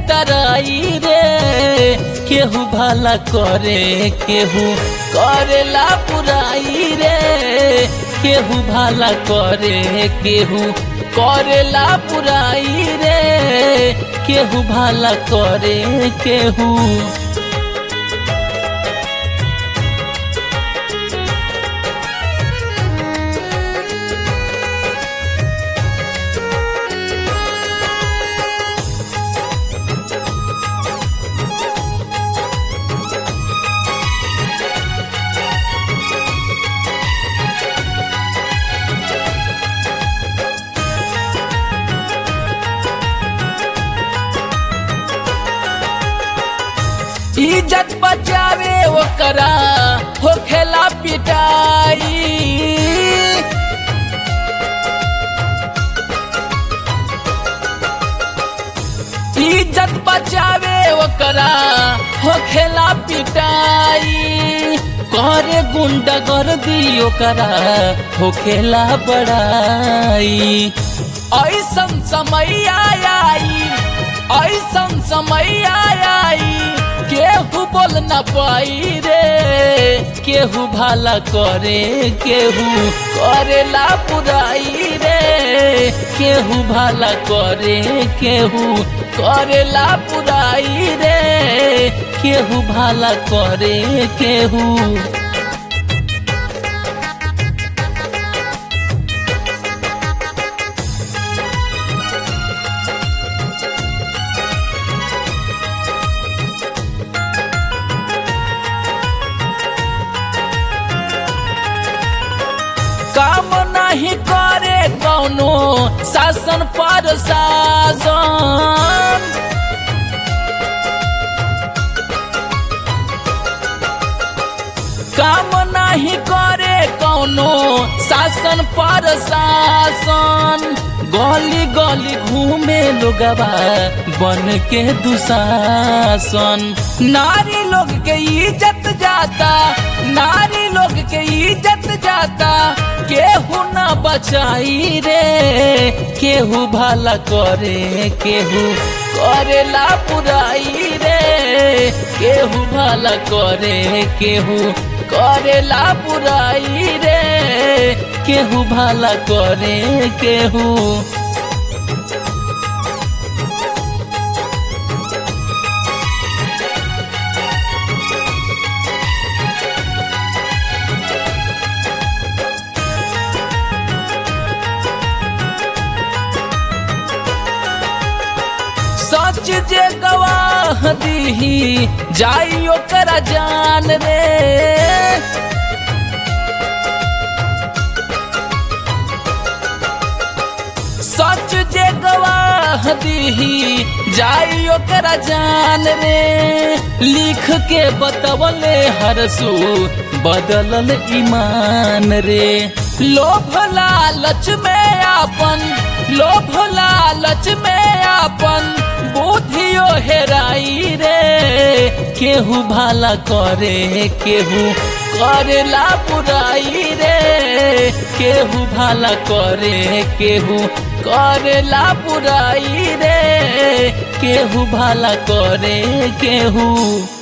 तराई रे केहू भला करे केहू करेला पुराई रे केहू भला करे केहू करेला पुराई रे केहू भला करे केहू इज्जत बचावे ओकरा होखेला पिटाई इज्जत बचावे ओकरा होखेला पिटाई करे गुंडा कर दी ओकरा होखेला बड़ाई ऐसन समय आई ऐसन समय आई केहू बोल न पाई रे केहू भला करे केहू करेला पुराई रे केहू भला करे केहू करेला पुराई रे केहू भला करे केहू काम नहीं करे कौनो शासन पर शासन काम नहीं करे कौनो शासन पर शासन गली गली घूमे लोगवा बन के दुशासन नारी लोग के इज्जत जाता नारी लोग के इज्जत जाता केहू न बचाई रे केहू भला करे केहू करेला पुराई रे केहू भला करे केहू करेला पुराई रे केहू भला करे केहू सच जे गवाह दीही जाई ओकरा जान रे सच जे गवाह दीही जाई ओकरा जान रे लिख के बतवले हरसू बदलल ईमान रे लोभ लालच में आपन लोभ लालच में आपन बुद्धियो हेराई रे केहू भला करे केहू करेला बुराई रे केहू भला करे केहू करेला बुराई रे केहू भला करे केहू